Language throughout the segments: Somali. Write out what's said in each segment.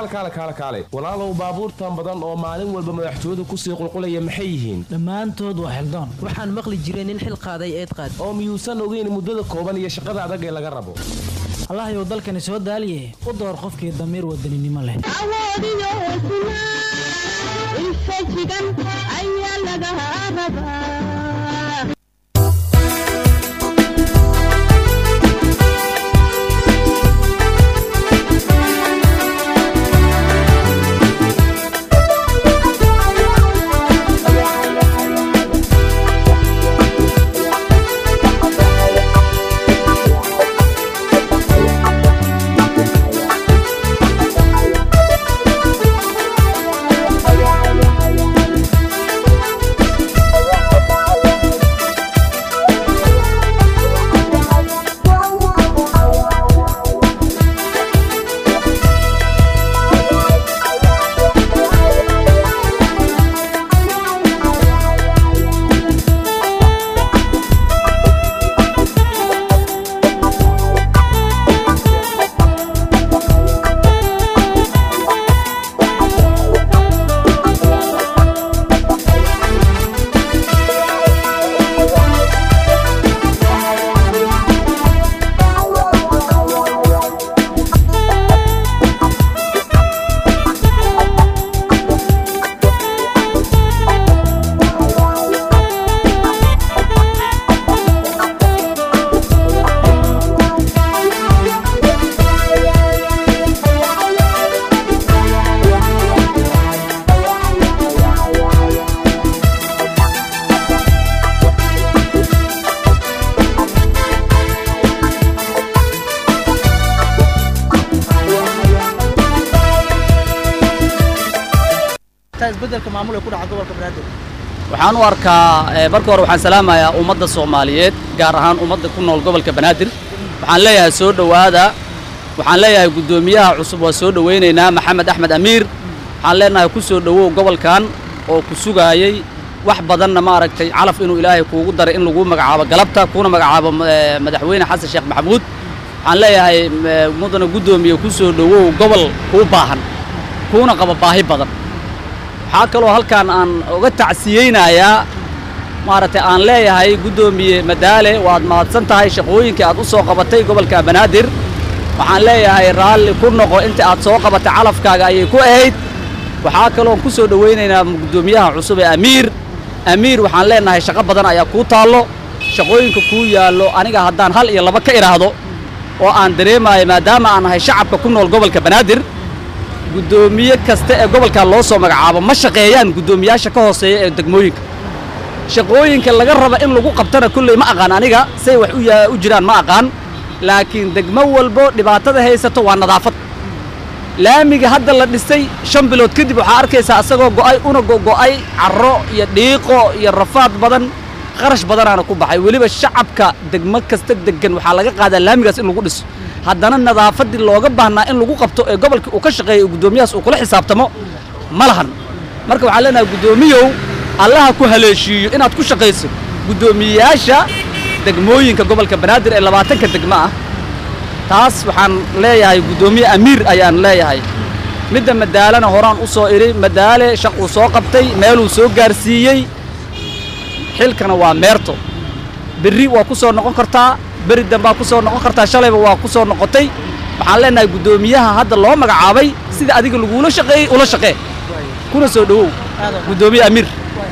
kaale kaale kaale walaalow baabuurtan badan oo maalin walba madaxtooyadu kusii qulqulaya maxay yihiin dhammaantood waa xildoon waxaan maqli jiray nin xil qaaday eed qaad oo miyuusan ogeyn muddada kooban iyo shaqada adag ee laga rabo allahayow dalkani soo daaliye u door qofkii damiir wadaninimo leh awoodiyo hesnaa infajigan ayaa laga rabaa isbedelka maamul ee ku dhaca gobolka banaadir waxaan u arkaa eh, marka hore waxaan salaamayaa ummadda soomaaliyeed gaar ahaan ummadda ku nool gobolka banaadir waxaan leeyahay soo dhowaada waxaan leeyahay guddoomiyaha cusub waa soo dhowaynaynaa maxamed axmed amiir waxaan leenahay ku soo dhowow gobolkan oo ku sugaayey wax badanna maaragtay calaf inuu ilaahay kuugu daray in lagu magacaabo galabta kuna magacaabo eh, madaxweyne xasan sheekh maxamuud waxaan leeyahay eh, mudana guddoomiye ku soo dhowow gobol kuu baahan kuuna qaba baahi badan waxaa kaloo halkaan aan uga tacsiyeynayaa maaragtay aan leeyahay guddoomiye madaale waad mahadsan tahay shaqooyinkii aad u soo qabatay gobolka banaadir waxaan leeyahay raalli ku noqo inta aad soo qabatay calafkaaga ayay ku ahayd waxaa kaloon ku soo dhowaynaynaa guddoomiyaha cusub ee amiir amiir waxaan leenahay shaqo badan ayaa kuu taallo shaqooyinka kuu yaallo aniga haddaan hal iyo laba ka idhaahdo oo aan dareemayo maadaama aan nahay shacabka ku nool gobolka banaadir guddoomiye kasta ee gobolkaa loo soo magacaabo ma shaqeeyaan guddoomiyaasha ka hooseeya ee degmooyinka shaqooyinka laga raba in lagu qabtana kulley ma aqaan aniga say wax u yaa- u jiraan ma aqaan laakiin degmo walbo dhibaatada haysato waa nadaafad laamiga hadda la dhisay shan bilood kadib waxaa arkaysaa asagoo go'ay una go'ay carro iyo dhiiqo iyo rafaad badan qarash badanaana ku baxay weliba shacabka degmo kasta degan waxaa laga qaadaa laamigaas in lagu dhiso haddana nadaafaddii looga baahnaa in lagu qabto ee gobolka uu ka shaqeeyo guddoomiyahaas uu kula xisaabtamo ma lahan marka waxaan leenahay guddoomiyow allaha ku haleeshiiyo inaad ku shaqayso guddoomiyeyaasha degmooyinka gobolka banaadir ee labaatanka degmo ah taas waxaan leeyahay guddoomiye amiir ayaan leeyahay midda madaalana horaan u soo idhi madaale shaq uu soo qabtay meeluu soo gaarsiiyey xilkana waa meerto berri waa ku soo noqon kartaa beri dambaa ku soo noqon kartaa shalayba waa ku soo noqotay waxaan leenahay guddoomiyaha hadda loo magacaabay sida adiga lagula shaqeeyey ula shaqee kuna soo dhowow guddoomiye amiir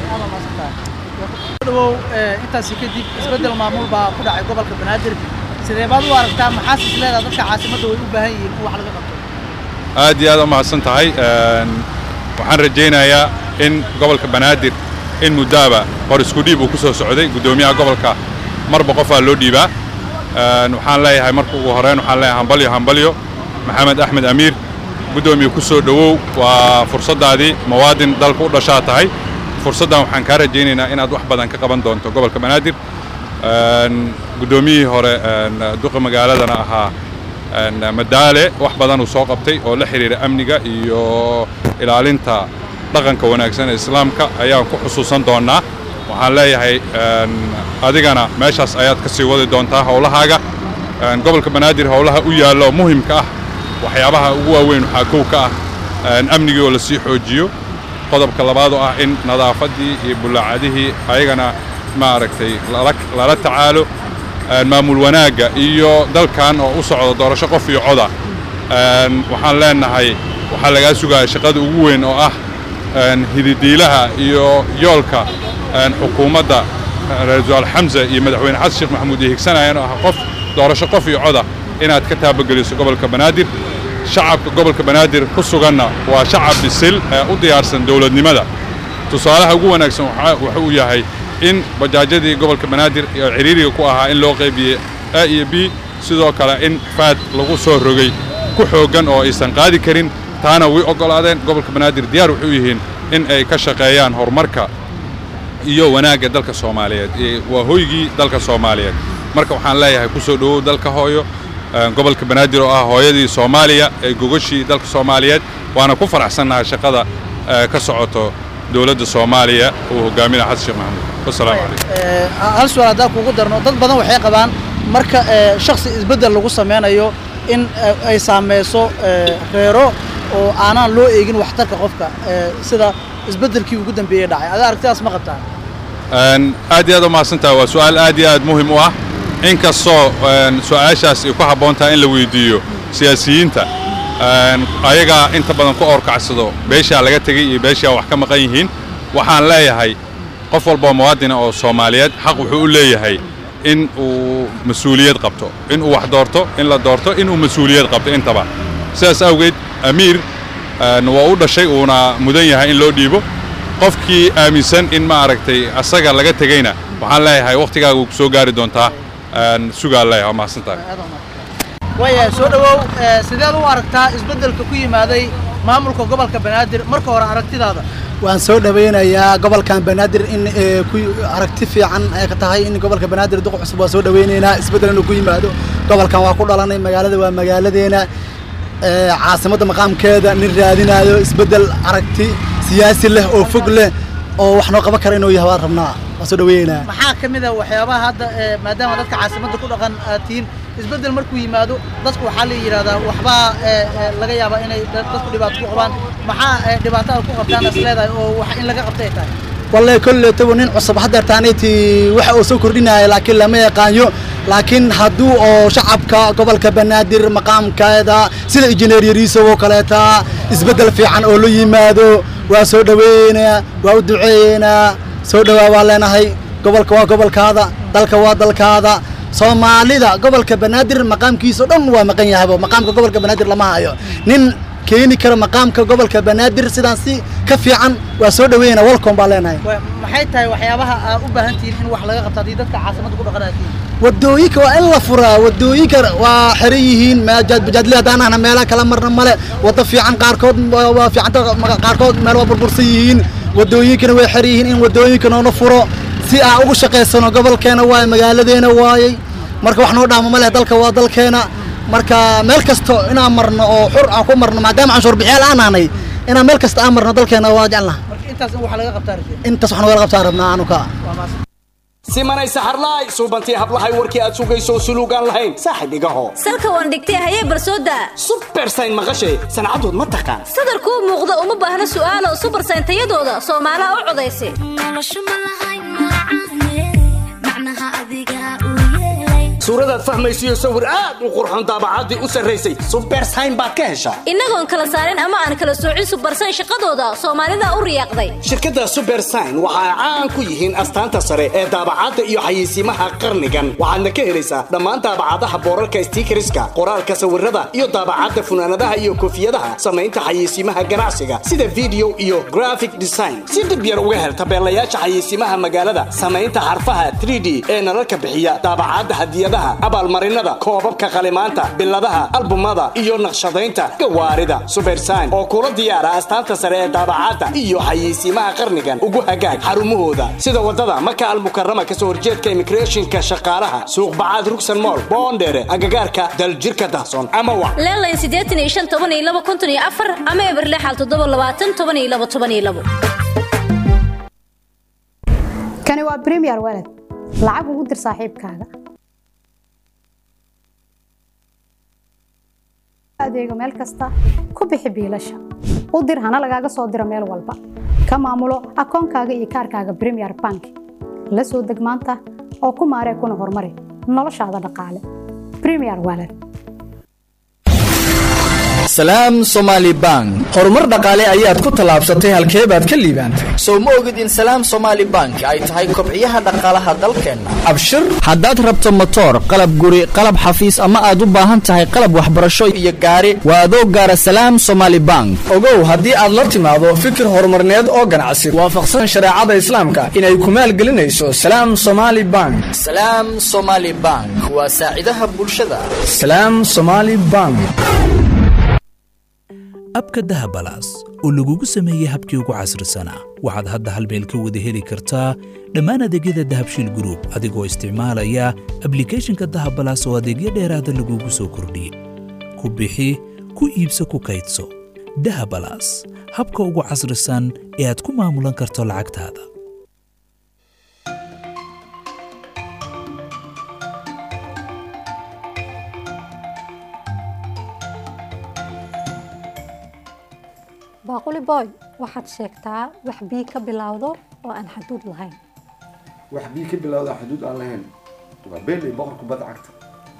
dhawow intaasi kadib isbedel maamul baa ku dhacay gobolka banaadir sidee baad u aragtaa maxaas is leedaha dadka caasimadda way u baahan yihiin in wax laga qabto aad iyo aad u mahadsan tahay Een, waxaan rajaynayaa in gobolka banaadir in muddaaba hor isku dhiib uu ku soo socday guddoomiyaha gobolka marba qofaa loo dhiibaa Een, waxaan leeyahay marka ugu horeyn waxaan leeyahay hambalyo hambalyo maxamed axmed amiir guddoomiye ku soo dhowow waa fursaddaadii muwaadin dalka u dhashaa tahay fursaddan waxaan kaa rajaynaynaa inaad wax badan ka qaban doonto gobolka banaadir Een, guddoomiyihii hore een, duqa magaaladana ahaa een, madaale wax badan uu soo qabtay oo la xiriira amniga iyo ilaalinta dhaqanka wanaagsan ee islaamka ayaan ku xusuusan doonnaa waxaan leeyahay een, adigana meeshaas ayaad ka sii wadi doontaa howlahaaga Een, gobolka banaadir howlaha u yaallo muhimka ah waxyaabaha ugu waaweyn waxaa kow ka ah amnigii oo lasii xoojiyo qodobka labaad oo ah in nadaafaddii iyo bullaacadihii ayagana maaragtay lala tacaalo maamul wanaagga iyo dalkan oo u socda doorasho qof iyo coda waxaan leenahay waxaa lagaa sugaya shaqada ugu weyn oo ah hididiilaha iyo yoolka xukuumadda ra-iisul wasaal xamse iyo madaxweyne xasan sheekh maxamuud ay higsanayaan oo ah qof doorasho qof iyo coda inaad ka taabageliso gobolka banaadir shacabka gobolka banaadir ku suganna waa shacab bisil ee u diyaarsan dowladnimada tusaalaha ugu wanaagsan wuxuu u yahay in bajaajyadii gobolka banaadir oo ciriiriga ku ahaa in loo qaybiyey a iyo b sidoo kale in faad lagu soo rogay ku xooggan oo aysan qaadi karin taana way oggolaadeen gobolka banaadir diyaar wuxuu yihiin in ay ka shaqeeyaan horumarka iyo wanaagga dalka soomaaliyeed waa hoygii dalka soomaaliyeed marka waxaan leeyahay ku soo dhowow dalka hooyo gobolka banaadir oo ah hooyadii soomaaliya ee gogashii dalka soomaaliyeed waana ku faraxsannahay shaqada ka socoto dowladda soomaaliya uu hogaaminaya xasan sheekh maxamuud wasalaamu calaykum hal su-aal haddaan kugu darno dad badan waxay qabaan marka shaksi isbeddel lagu sameynayo in ay saameyso reero oo aanaan loo eegin waxtarka qofka sida isbeddelkii ugu dambeeyey dhacay ada aragtidaas ma qabtaan aad iyo aad u mahadsantaha waa su'aal aad iyo aad muhim u ah inkastoo su'aashaas ay ku habboon tahay in la weydiiyo siyaasiyiinta ayagaa inta badan ku orkacsado beeshaa laga tegey iyo beeshaa wax ka maqan yihiin waxaan leeyahay qof walboo muwaadina oo soomaaliyeed xaq wuxuu u leeyahay in uu mas-uuliyad qabto in uu wax doorto in la doorto in uu mas-uuliyad qabto intaba sidaas awgeed amiir waa u dhashay uuna mudan yahay in loo dhiibo qofkii aaminsan in ma aragtay asaga laga tegeyna waxaan leeyahay wakhtigaaga ku soo gaari doontaa sugaa leeyahay waa mahadsantahay waayahay soo dhowow sideed u aragtaa isbeddelka ku yimaaday maamulka gobolka banaadir marka hore aragtidaada waan soo dhawaynayaa gobolkan banaadir in ku aragti fiican ay ka tahay in gobolka banaadir duq cusub waa soo dhawaynaynaa isbeddel inuu ku yimaado gobolkan waa ku dhalanay magaalada waa magaaladeena caasimadda maqaamkeeda nin raadinaayo isbeddel aragti siyaasi leh oo fog leh oo wax noo qaban kara inuu yahay waan rabnaa waan soo dhawaynaynaa maxaa ka mid a waxyaabaha hadda maadaama dadka caasimadda ku dhaqan aad tihiin isbeddel markuu yimaado dadku waxaa la yidhahdaa waxbaa laga yaabaa inay dadku dhibaato ku qabaan maxaa dhibaatada ku qabtaan is leedahay oo wax in laga qabtay tahay wallahi kolleetaba nin cusub haddeertaanayti waxa uu soo kordhinaya laakiin lama yaqaanyo laakiin hadduu oo shacabka gobolka banaadir maqaamkeeda sida injineer yariisow oo kaleeta isbeddel fiican oo la yimaado waa soo dhaweeyeynaa waa u duceeyeynaa soo dhowaa waa leenahay gobolka waa gobolkaada dalka waa dalkaada soomaalida gobolka banaadir maqaamkiisa o dhan waa maqan yahaybo maqaamka gobolka banaadir lama hayo nin keeni kara maqaamka gobolka banaadir sidaan si ka fiican waa soo dhaweyna walcom baa leenahay maxay tahay waxyaabaha aad u baahan tihiin in wax laga qabto haddii dadka caasimadda ku dhaqan aad tihiin wadooyinka waa in la furaa wadooyinka waa xiran yihiin bajaadle haddaan ahna meelaha kala marna male wado fiican qaarkood waa fiicanta qaarkood meel waa burbursan yihiin wadooyinkana way xiran yihiin in wadooyinka noona furo si aan ugu shaqaysano gobolkeena waaye magaaladeena waayey marka wax noo dhaamo ma leh dalka waa dalkeena marka meel kasto inaan marno oo xur aan ku marno maadaama canshuur bixiyaal aan nahnay inaan meel kasta aan marno dalkeena waa jecelnaha intaas in wax laga qabtaa intaas wax nogala qabtaan rabnaa anuka simanay saxarlaay suubantii hablahay warkii aad sugayso suluugaan lahayn saaxib igaho salka waan dhigtay hayee barsooda subersayn maqashay sancadood ma taqaan sadarkuu muuqda uma baahna su'aalo subersayn tayadooda soomaalaha u codaysa suuradaad fahmaysiyo sawir aad u qurxon daabacaddii u sarraysay subersayn baad ka heshaa innagoon kala saarin ama aan kala soocin subersayn shaqadooda soomaalida u riyaaqday shirkadda subersayn waxa ay caan ku yihiin astaanta sare ee daabacadda iyo xayeysiimaha qarnigan waxaadna ka helaysaa dhammaan daabacadaha boorarka stiikariska qoraalka sawirada iyo daabacadda funaanadaha iyo koofiyadaha samaynta xayeysiimaha ganacsiga sida video iyo graphic design si dib yar uga hel tabeelayaasha xayeysiimaha magaalada samaynta xarfaha 3d ee nalalka bixiya daabacadda hadiyadaha abaalmarinada koobabka qalimaanta biladaha albumada iyo naqshadaynta gawaarida subersayn oo kula diyaara astaanta sare ee daabacadda iyo xayeysiimaha qarnigan ugu hagaag xarumahooda sida wadada maka almukarama kasoo horjeedka immigrationka shaqaalaha suuq bacaad rugsan mool boondheere agagaarka daljirka dahsoon ama wa leelayn siddeetan iyo shan toban iyo laba konton iyo afar ama eberle xal toddoba labaatan toban iyo laba toban iyo labo kani waa premier walad lacag ugu dir saaxiibkaaga adeego meel kasta ku bixi biilasha u dir hana lagaaga soo diro meel walba ka maamulo akoonkaaga iyo kaarkaaga premier bank la soo deg maanta oo ku maaree kuna horumari noloshaada dhaqaale premier walad salaam somaali bank horumar dhaqaale ayaad ku tallaabsatay halkee baad ka liibaantay sow ma ogid in salaam somaali bank ay tahay kobciyaha dhaqaalaha dalkeenna abshir haddaad rabto motoor qalab guri qalab xafiis ama aad u baahan tahay qalab waxbarasho iyo gaari waa adoo gaara salaam somaali bank ogow haddii aad la timaado fikir horumarneed oo ganacsi waafaqsan shareecada islaamka inay ku maalgelinayso salaam somaali bank salaam somaali bank waa saacidaha bulshada salaam somaali bank abka dahabalaas oo lagugu sameeyey habkii ugu casrisanaa waxaad hadda hal meel ka wada heli kartaa dhammaan adeegyada dahabshiil gruub adigoo isticmaalaya ablikhethonka dahabalaas oo adeegyo dheeraada lagugu soo kordhiyey ku bixi ku iibso ku kaydso dahabalaas habka ugu casrisan ee aad ku maamulan karto lacagtaada baaquli boy waxaad sheegtaa wax bii ka bilowdo oo aan xaduud lahayn wax bii ka bilowda xuduud aan lahayn waa beeley boqorka badda cagta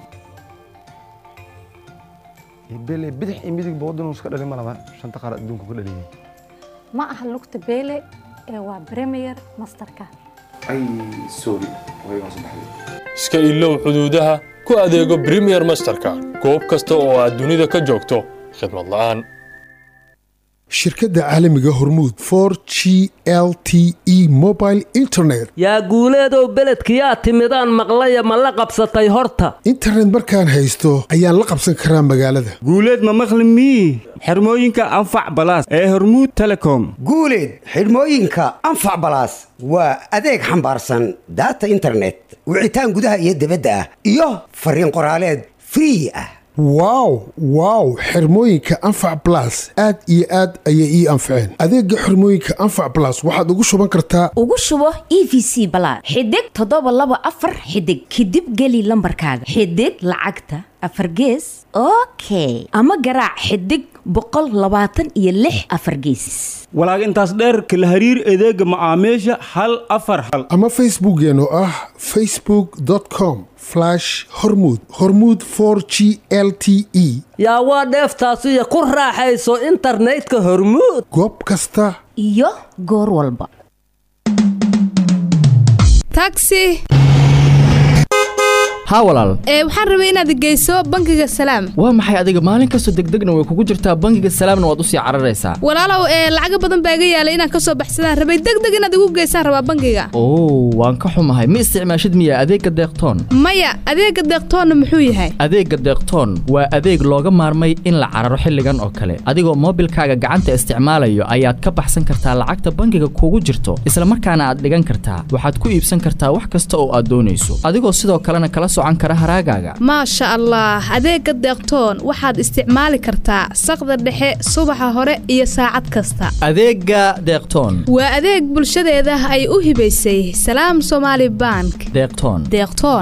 beeley bidix iyo midigba waddanuu iska dhalin ma laba shanta qaar adduunka ku dhaliyay ma aha lugta beele ee waa premier masterka ay sorry way waa saddexday iska ilow xuduudaha ku adeego premier masterka goob kasta oo aad dunida ka joogto khidmad la'aan shirkadda caalamiga hormuud for g l t e mobile internet yaa guuleedow beledkiyaa timidaan maqlaya ma la qabsatay horta internet markaan haysto ayaan la qabsan karaa magaalada guuleed ma maqli mii xirmooyinka anfac balaas ee hormuud telecom guuleed xidhmooyinka anfac balaas waa adeeg xambaarsan daata internet wicitaan gudaha iyo dibadda ah iyo fariin qoraaleed free ah wow wow xirmooyinka anfac blas aad iyo aad ayay ii anfaceen adeega xirmooyinka anfac blas waxaad ugu shuban kartaa ugu shubo e v c balaad xidig toddoba laba afar xidig kadib geli lambarkaaga xidig lacagta afar gees okay ama garaac xidig boqol labaatan iyo lix afar geesis walaag intaas dheerka la hariir adeega macaamiisha hal afar hal ama facebookkeen oo ah facebook com hormud hormud for g l t e yaa waa dheeftaasiyo ku raaxayso internetka hormuud goob kasta iyo goor walba taxi haa walaal ee waxaan rabay inaad geyso bangiga salaam waa maxay adiga maalin kastoo degdegna way kugu jirtaa bangiga salaamna waad usii cararaysaa walaalow ee lacaga badan baa iga yaalay inaan kasoo baxsadaan rabay degdeg inaad igu geysaan rabaa bangiga oo waan ka xumahay ma isticmaashid miya adeegga deeqtoon maya adeega deeqtoonna muxuu yahay adeegga deeqtoon waa adeeg looga maarmay in la cararo xilligan oo kale adigoo moobilkaaga gacanta isticmaalayo ayaad ka baxsan kartaa lacagta bangiga kugu jirto isla markaana aad dhigan kartaa waxaad ku iibsan kartaa wax kasta oo aad doonayso adigoo sidoo kalena kala maasha allah adeega deeqtoon waxaad isticmaali kartaa saqda dhexe subaxa hore iyo saacad kasta adeega deeqtoon waa adeeg bulshadeeda ay u hibaysay salaam somaali bank deeqtoon deeqtoon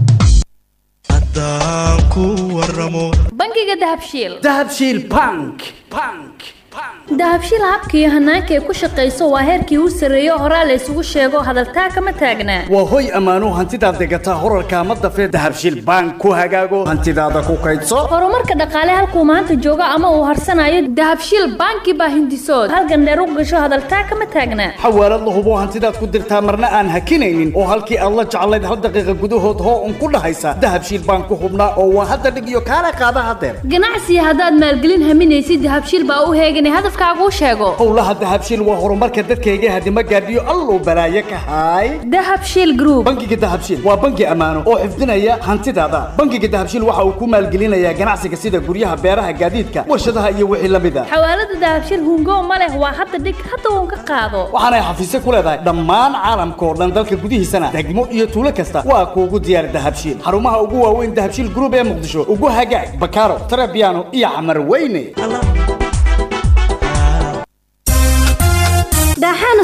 bangiga dahabshiil dahabshiil bank bank dahabshiil habka iyo hanaanka ay ku shaqayso waa heerkii u sarreeyo horaa la isugu sheego hadaltaa kama taagnaa waa hoy ammaano hantidaad degataa horarka ama dafee dahabshiil bank ku hagaago hantidaada ku kaydso horumarka dhaqaale halkuu maanta joogo ama uu harsanayo dahabshiil banki baa hindisood halgan dheer u gasho hadaltaa kama taagnaa xawaalad la hubo hantidaad ku dirtaa marna aan hakinaynin oo halkii aad la jeclayd hal daqiiqa gudahood hoo un ku dhahaysa dahabshiil bank ku hubnaa oo waa hadda dhig iyo kaala qaada hadeer ganacsiga haddaad maalgelin haminaysid dahabshiil baa u heeganay hadafkaaguu sheego howlaha dahabshiil waa horumarka dadkayga hadima gaadhiyo alluu balaaye ka haay dahabshiil group bangiga dahabshiil waa bangi ammaano oo xifdinaya hantidaada bangiga dahabshiil waxa uu ku maalgelinayaa ganacsiga sida guryaha beeraha gaadiidka warshadaha iyo wixii la mid a xawaalada dahabshiil hungo ma leh waa hadda dhig hadda uun ka qaado waxaanay xafiisyo ku leedahay dhammaan caalamka oo dhan dalka gudihiisana degmo iyo tuulo kasta waa kuugu diyaar dahabshiil xarumaha ugu waaweyn dahabshiil group ee muqdisho ugu hagaag bakaaro tarabiano iyo xamar weyne daaxaana sugteen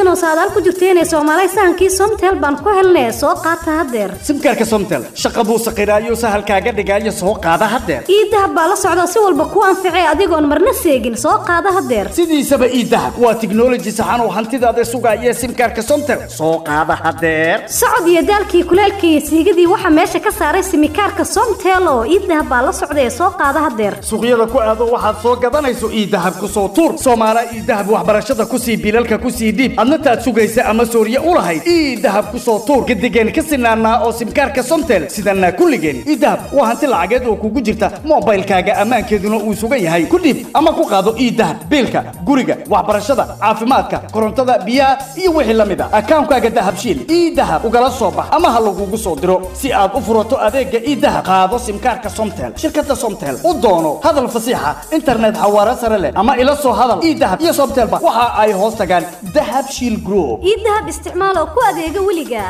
oo saadaal ku jirta inay soomaalay sahankii somtel baan ku helnay soo qaata haddeer simkaarka somtel shaqa buu saqiraayo sahalkaaga dhigaayo soo qaada haddeer iidahab baa la socda si walba ku anficay adigoon marna seegin soo qaada haddeer sidiisaba iidahab waa tiknoloji saxan oo hantidaada sugaaya simkaarka somtel soo qaada haddeer socod iyo daalkii kuleelkii iyo siigadii waxaa meesha ka saaray simikaarka somtel oo iidahab baa la socda ee soo qaada haddeer suuqyada ku aado waxaad soo gadanayso iidahab ku soo tuur soomaala iidahab waxbarashada ku sii bilalka ku sii dhiib adna taad sugaysa ama sooriye u lahayd iidahab ku soo tuur gadigeen ka sinaanaa oo simkaarka somtel sidanaa kulligeen iidahab waa hanti lacageed oo kugu jirta moobaylkaaga ammaankeeduna uu sugan yahay ku dhiib ama ku qaado iidahab biilka guriga waxbarashada caafimaadka korontada biyaha iyo wixii la mid a akaankaaga dahabshiil iidahab ugala soo bax ama ha lagugu soo diro si aad u furato adeega iidahab qaado simkaarka somtel shirkada somtel u doono hadal fasiixa internet xawaare sare leh ama ila soo hadal iidahab iyo somtelba waxa ay hoos tagaan dahab shiil group iidahab isticmaal oo ku adeega weliga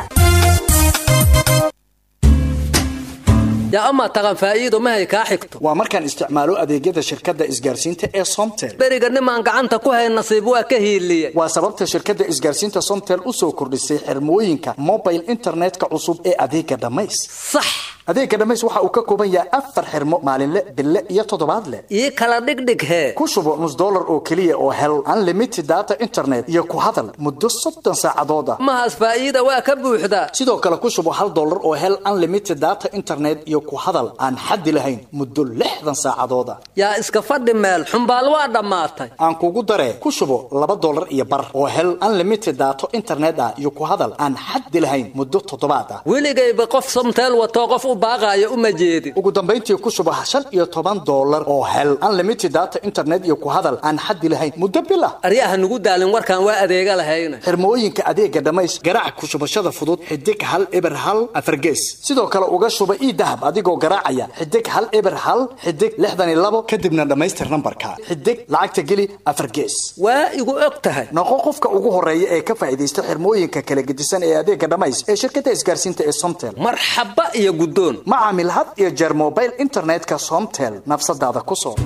yaa amaa taqan faa'iido mahay kaa xigto waa markaan isticmaalo adeegyada shirkadda isgaarsiinta ee somtel beriga nimaan gacanta ku hayn nasiib waa ka hiiliye waa sababta shirkadda isgaarsiinta somtel u soo kordhisay xirmooyinka mobile internetka cusub ee adeega dhammays sax adeega dhammays waxa uu ka kooban yahay afar xirmo maalinle bille iyo toddobaadle ii kala dhigdhig hee ku shubo nus dollar oo keliya oo hel unlimited data internet iyo ku hadal muddo soddon saacadood ah mahaas faa'iida waa ka buuxdaa sidoo kale ku shubo hal dollar oo hel unlimited data internet iyo ku hadal aan xaddi lahayn muddo lixdan saacadood ah yaa iska fadhi meel xumbaal waa dhammaatay aan kugu daree ku shubo laba dollar iyo bar oo hel unlimited data internet ah iyo ku hadal aan xaddi lahayn muddo toddobaad ah weligayba qof somteel watoo qof u baaqaayo uma jeedin ugu dambayntii ku shubo shan iyo toban dollar oo hel unlimited data internet iyo ku hadal aan xaddi lahayn muddo bil ah aryaha nugu daalin warkaan waa adeega lahayna xirmooyinka adeega dhammays garaac ku shubashada fudud xidig hal eber hal afargees sidoo kale uga shuba ii dahab adigoo garaacaya xidig hal eber hal xidig lixdan iyo labo kadibna dhammaystir nambarka xidig lacagta geli afar gees waa igu og tahay noqo qofka ugu horeeya ee ka faa'iidaysta xirmooyinka kala gedisan ee adeega dhammays ee shirkadda isgaarsiinta ee somtel marxaba iyo guddoon ma caamil had iyo jeer mobile internetka somtel nafsadaada ku soo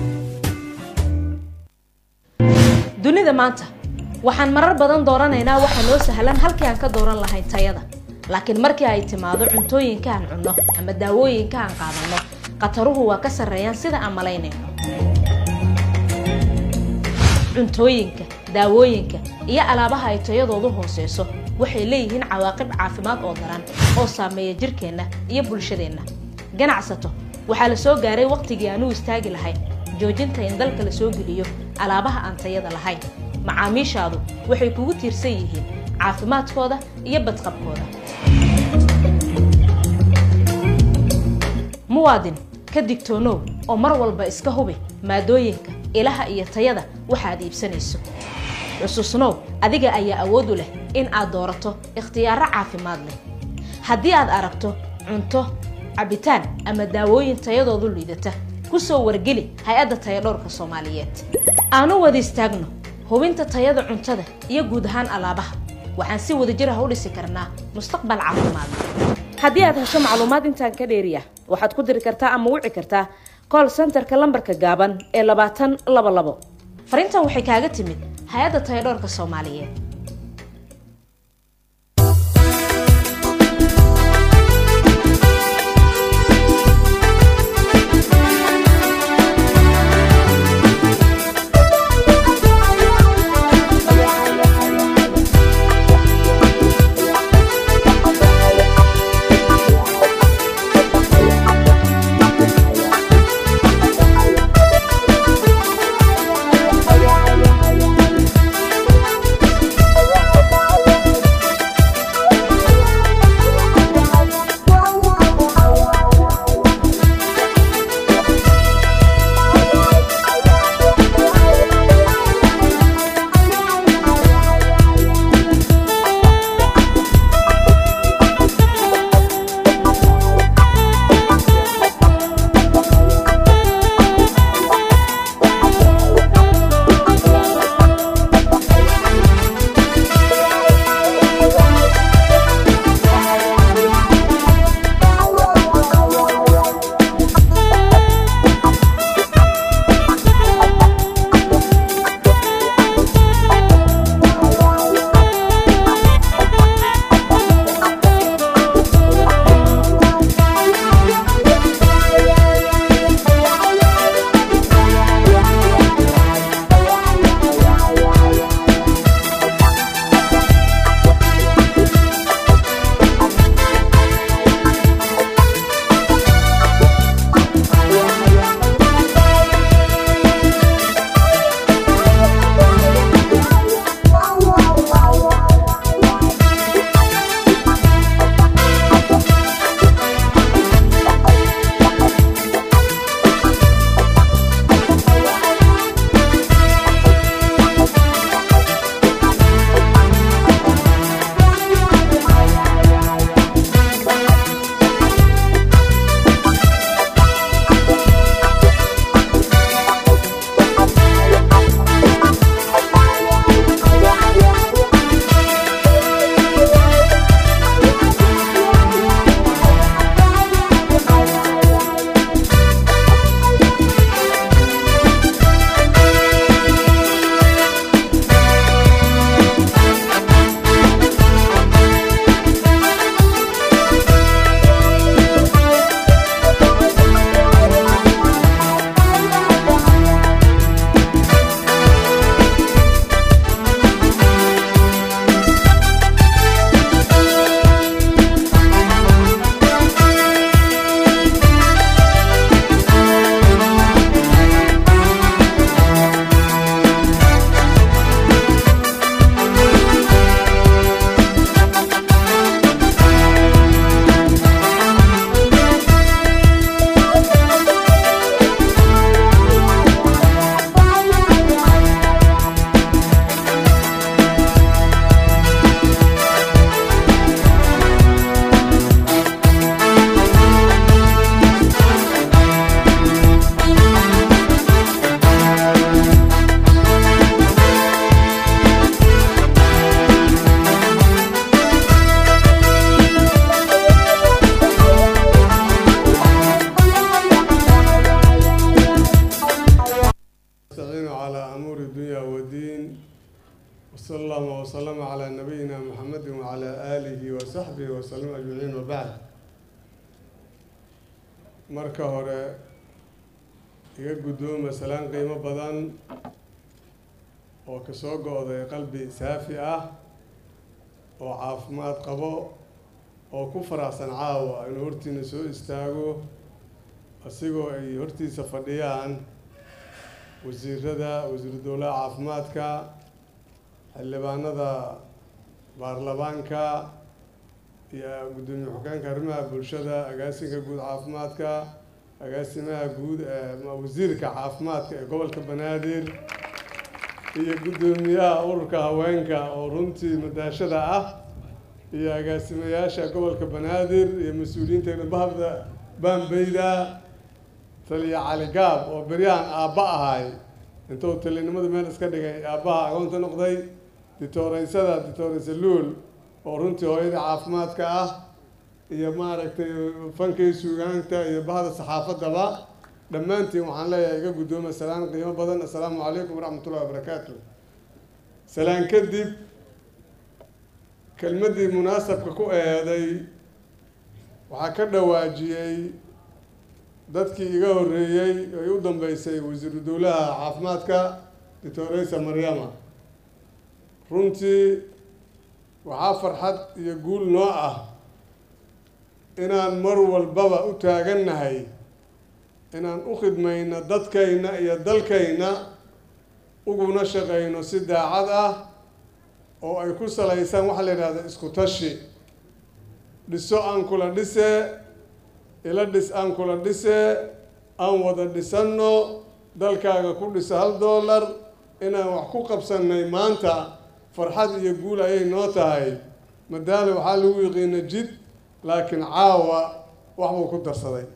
dunida maanta waxaan marar badan dooranaynaa waxa noo sahlan halkii aan ka dooran lahayn tayada laakiin markii ay timaado cuntooyinka aan cunno ama daawooyinka aan qaadanno khataruhu waa ka sarreeyaan sida aan malaynayno cuntooyinka daawooyinka iyo alaabaha ay tayadoodu hooseyso waxay leeyihiin cawaaqib caafimaad oo daran oo saameeya jirkeenna iyo bulshadeenna ganacsato waxaa la soo gaaray wakhtigii aan u istaagi lahayn joojinta in dalka la soo geliyo alaabaha aan tayada lahayn macaamiishaadu waxay kugu tiirsan yihiin caafimaadkooda iyo badqabkooda muwaadin ka digtoonow oo mar walba iska hubi maadooyinka ilaha iyo tayada waxaad iibsanayso xusuusnow adiga ayaa awood u leh in aad doorato ikhtiyaaro caafimaad leh haddii aad aragto cunto cabitaan ama daawooyin tayadoodu liidata ku soo wargeli hay-adda tayadhowrka soomaaliyeed aanu wada istaagno hubinta tayada cuntada iyo guud ahaan alaabaha waxaan si wadajir ah u dhisi karnaa mustaqbal caafimaad haddii aad hesho macluumaad intaan ka dheeriya waxaad ku diri kartaa ama wici kartaa call centerka lambarka gaaban ee labaatan laba labo fariintan waxay kaaga timid hay-adda tayadhowrka soomaaliyeed صلى الله وسلم على نبينا محمد وعلى آله وصحبه وسلم أجمعين وبعد marka hore iga guddooma salaan qiimo badan oo kasoo go-day qalbi saafi ah oo caafimaad qabo oo ku faraxsan caawa inuu hortiina soo istaago asigoo ay hortiisa fadhiyaan wasiirada wasiiru dowlaha caafimaadka xildhibaanada baarlamaanka iyo guddoomiye xogeenka arrimaha bulshada agaasinka guud caafimaadka agaasimaha guud ee wasiirka caafimaadka ee gobolka banaadir iyo guddoomiyaha ururka haweenka oo runtii madaashada ah iyo agaasimayaasha gobolka banaadir iyo mas-uuliyiinta bahda baanbeyda taliya cali gaab oo beryahan aabba ahay intuu talinimadu meel iska dhigay aabbaha agoonta noqday ditooreysada ditooreysa luul oo runtii hooyada caafimaadka ah iyo maaragtay fankay suugaanta iyo bahda saxaafadaba dhammaantiin waxaan leeyahay iga guddooma salaan qiimo badan assalaamu calaykum waraxmatullahi wabarakaatu salaan kadib kelmaddii munaasabka ku eeday waxaa ka dhawaajiyey dadkii iga horreeyey ay u dambeysay wasiiru dowlaha caafimaadka doctoreysa maryama runtii waxaa farxad iyo guul noo ah inaan mar walbaba u taagannahay inaan u khidmayno dadkayna iyo dalkayna uguna shaqayno si daacad ah oo ay ku salaysaan waxaa la yidhahda isku tashi dhiso aan kula dhise ila dhis aan kula dhise aan wada dhisanno dalkaaga ku dhisa hal dollar inaan wax ku qabsannay maanta farxad iyo guul ayay noo tahay madaale waxaa lagu yiqiina jid laakiin caawa wax buu ku darsaday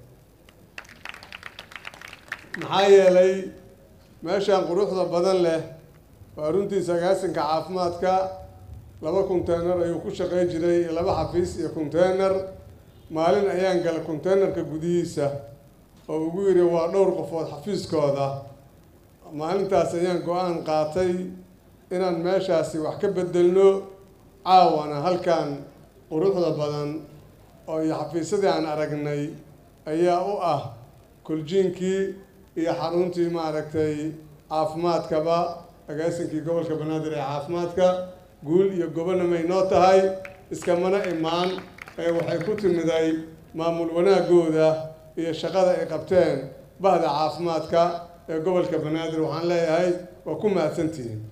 maxaa yeelay meeshaan quruxda badan leh waa runtiisa agaasinka caafimaadka laba conteynar ayuu ku shaqey jiray laba xafiis iyo conteynar maalin ayaan gala conteynerka gudihiisa oo ugu yidhi waa dhowr qofood xafiiskooda maalintaas ayaan go-aan qaatay inaan meeshaasi wax ka bedelno caawana halkan quruxda badan oo iyo xafiisyadii aan aragnay ayaa u ah koljiinkii iyo xaruntii maaragtay caafimaadkaba agaasinkii gobolka banaadir ee caafimaadka guul iyo gobonamay noo tahay iskamana imaan ee waxay ku timiday maamul wanaagooda iyo shaqada ay qabteen bahda caafimaadka ee gobolka banaadir waxaan leeyahay waa ku mahadsantihiin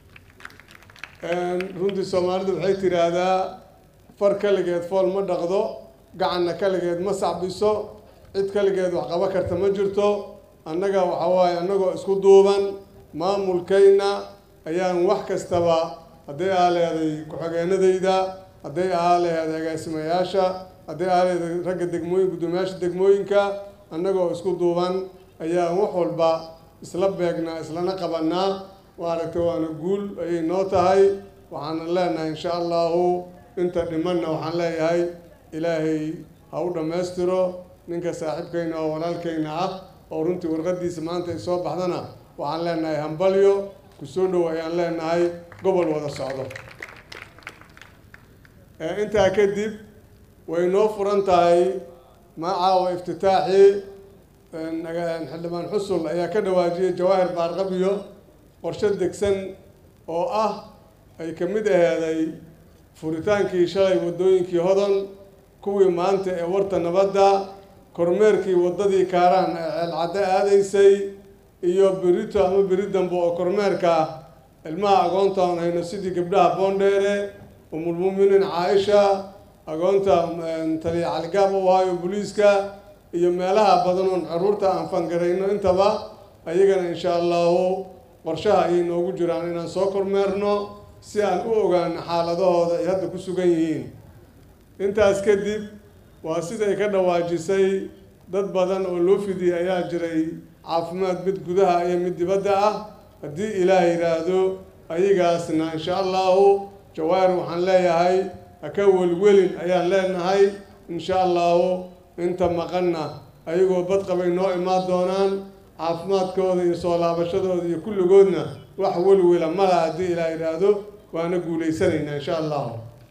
runtii soomaalidu waxay tidhaahdaa far kaligeed fool ma dhaqdo gacanna kaligeed ma sacbiso cid kaligeed wax qaba karta ma jirto annaga waxa waaye annagoo isku duuban maamulkayna ayaan wax kastaba hadday ahaa leeday ku-xigeenadayda hadday ahaa leeday agaasimayaasha hadday ahaa leeday ragga degmooyin guddoomiyaasha degmooyinka annagoo isku duuban ayaan wax walba isla beegnaa islana qabanaa maaragtay waana guul ayay noo tahay waxaana leenahay insha allahu inta dhimanna waxaan leeyahay ilaahay ha u dhammaystiro ninka saaxiibkayna oo walaalkayna ah oo runtii warqadiisa maanta ay soo baxdana waxaan leenahay hambalyo kusoo dhow ayaan leenahay gobol wada socdo intaa kadib way noo furan tahay macaawa iftitaaxii xildhibaan xusul ayaa ka dhawaajiyay jawaahir baarqabiyo qorshe degsan oo ah ay ka mid aheeday furitaankii shalay waddooyinkii hodan kuwii maanta ee warta nabadda kormeerkii waddadii kaaraan ee ceelcadde aadaysay iyo berito ama beri dambe oo kormeerka ilmaha agoonta aan hayno sidii gabdhaha boondheere umulmuminiin caaisha agoonta taliya caligaab u ahayo booliiska iyo meelaha badan oon caruurta aan fangarayno intaba ayagana insha allahu qorshaha ayay noogu jiraan inaan soo kormeerno si aan u ogaano xaaladahooda ay hadda ku sugan yihiin intaas kadib waa siday ka dhawaajisay dad badan oo loo fidiyey ayaa jiray caafimaad mid gudaha iyo mid dibadda ah haddii ilaah yidhaahdo ayagaasna insha allahu jawaahir waxaan leeyahay haka welwelin ayaan leenahay insha allahu inta maqanna ayagoo badqabay noo imaan doonaan caafimaadkooda iyo soo laabashadooda iyo kulligoodna wax welwela mala haddii ilaah yidhaahdo waana guulaysanaynaa insha allahu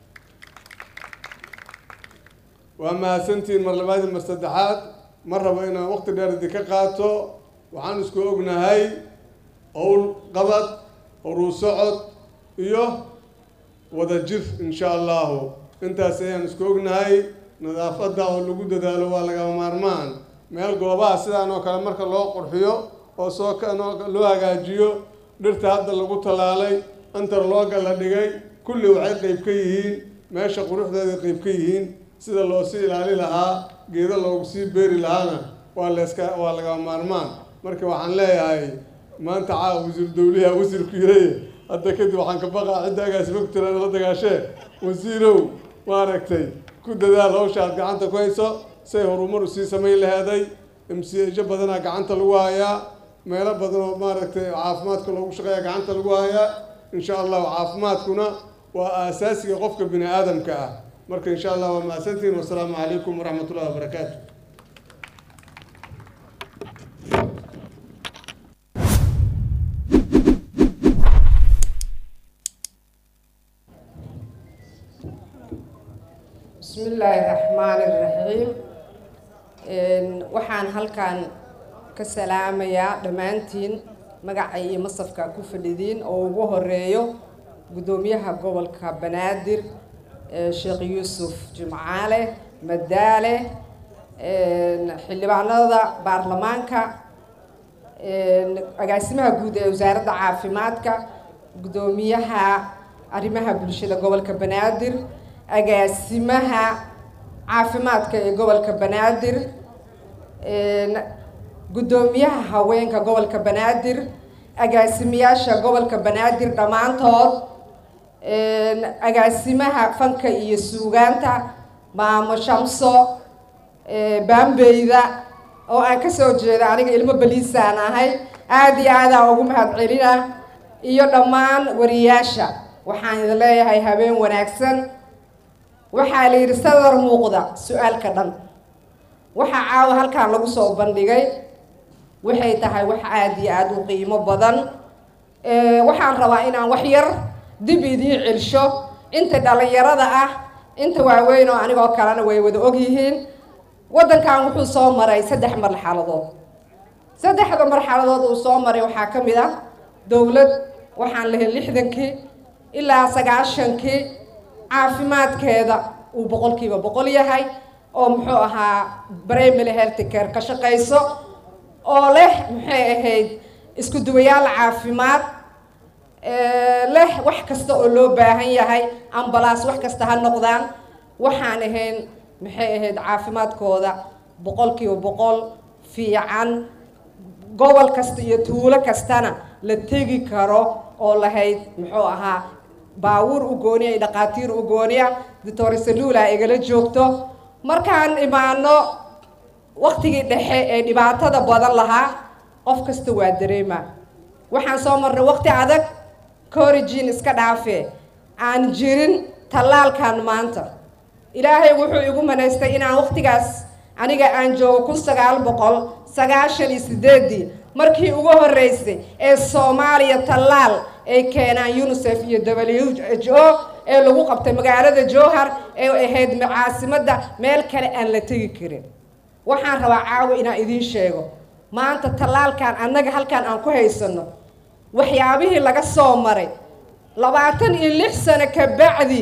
waa mahadsantihiin mar labaad iyo mar saddexaad ma rabo inaan waqti dheer idinka qaato waxaan isku ognahay owl qabad horuu socod iyo wada jir insha allahu intaas ayaan isku ognahay nadaafadda oo lagu dadaalo waa lagama maarmaan meel goobaha sidaan oo kale marka loo qurxiyo oo soo loo hagaajiyo dhirta hadda lagu tallaalay antarlooga la dhigay kulli waxay qeyb ka yihiin meesha quruxdeeda qeyb ka yihiin sida loo sii ilaali lahaa geedo loogu sii beeri lahaana waa layska waa lagama maarmaan marka waxaan leeyahay maanta caawa wasiir dawliha wasiirku yiraye hadda kadib waxaan ka baqaa cidda agaasima ku tiraan la dagaashee wasiirow maaragtay ku dadaal hawsha aad gacanta ku hayso say horumar u sii samayn laheeday mcjo badanaa gacanta lagu hayaa meelo badan oo maaragtay caafimaadka loogu shaqeeya gacanta lagu hayaa insha allahu caafimaadkuna waa aasaasiga qofka bini aadamka ah marka insha allah waa mahadsantihiin wasalaamu calaykum waraxmat ullahi wabarakaatu بسم الله الرحمن الرحيم waxaan halkan ka salaamayaa dhammaantiin magaca iyo masafka ku fadhidiin oo ugu horeeyo guddoomiyaha gobolka banaadir sheekh yuusuf jimcaale madaale xildhibaanada baarlamaanka agaasimaha guud ee wasaaradda caafimaadka guddoomiyaha arrimaha bulshada gobolka banaadir agaasimaha caafimaadka ee gobolka banaadir guddoomiyaha haweenka gobolka banaadir agaasimayaasha gobolka banaadir dhammaantood agaasimaha fanka iyo suugaanta maamo shamso baambeyda oo aan kasoo jeeda aniga ilmo baliisaan ahay aada iyo aadaan ugu mahad celina iyo dhammaan wariyaasha waxaan idin leeyahay habeen wanaagsan waxaa la yidhi sadar muuqda su-aalka dhan waxaa caawa halkan lagu soo bandhigay waxay tahay wax aada iyo aada u qiimo badan waxaan rabaa inaan wax yar dib idiin celsho inta dhalinyarada ah inta waaweyn oo anigoo kalena way wada ogyihiin waddankan wuxuu soo maray saddex marxaladood saddexda marxaladood uu soo maray waxaa ka mid ah dowlad waxaan lahayn lixdankii ilaa sagaashankii caafimaadkeeda uu boqolkiiba boqol yahay oo muxuu ahaa primary health care ka shaqayso oo leh maxay ahayd isku duwayaal caafimaad leh wax kasta oo loo baahan yahay ambalaas wax kasta ha noqdaan waxaan ahayn maxay ahayd caafimaadkooda boqolkiiba boqol fiican gobol kasta iyo tuulo kastana la tegi karo oo lahayd muxuu ahaa baawuur u gooniya iyo dhaqaatiir u gooniya doctor salula igala joogto markaan imaano waktigii dhexe ee dhibaatada badan lahaa qof kasta waa dareema waxaan soo marnay waqti adag corigin iska dhaafe aan jirin tallaalkan maanta ilaahay wuxuu igu manaystay inaan waqtigaas aniga aan joogo kun sagaal boqol sagaashan iyo sideedii markii ugu horreysay ee soomaaliya tallaal ay keenaan unisef iyo w h o ee lagu qabtay magaalada jowhar ee ahayd caasimadda meel kale aan la tegi karin waxaan rabaa caawa inaan idiin sheego maanta tallaalkan annaga halkan aan ku haysano waxyaabihii laga soo maray labaatan iyo lix sano ka bacdi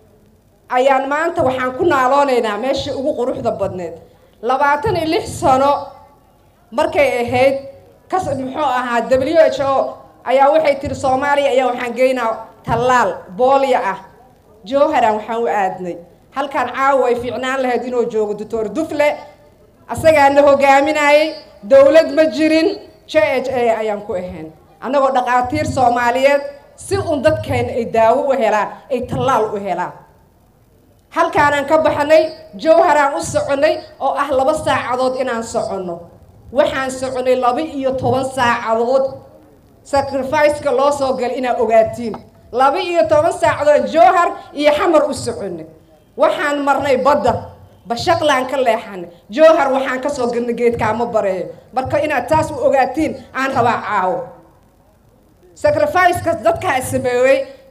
ayaan maanta waxaan ku naaloonaynaa meeshii ugu quruxda badneed labaatan iyo lix sano markay ahayd kas muxuu ahaa w h o ayaa waxay tiri soomaaliya ayaa waxaan geynaa tallaal boolya ah jowharan waxaan u aadnay halkan caawa ay fiicnaan lahayd inuu joogo doctor dufle asagaana hogaaminayay dowlad ma jirin j h a ayaan ku ahayn annagoo dhaqaatiir soomaaliyeed si un dadkeena ay daawo u helaan ay tallaal u helaan halkaanaan ka baxnay jowharaan u soconay oo ah laba saacadood inaan soconno waxaan soconay laba iyo toban saacadood sacrificeka loo soo galay inaad ogaatiin laba iyo toban saacadood jowhar iyo xamar u soconay waxaan marnay badda bashaqlaan ka leexanay jowhar waxaan kasoo galnay geedkaama bareeyo marka inaad taas u ogaatiin aan rabaa caawo sacrificeka dadkaa sameeyey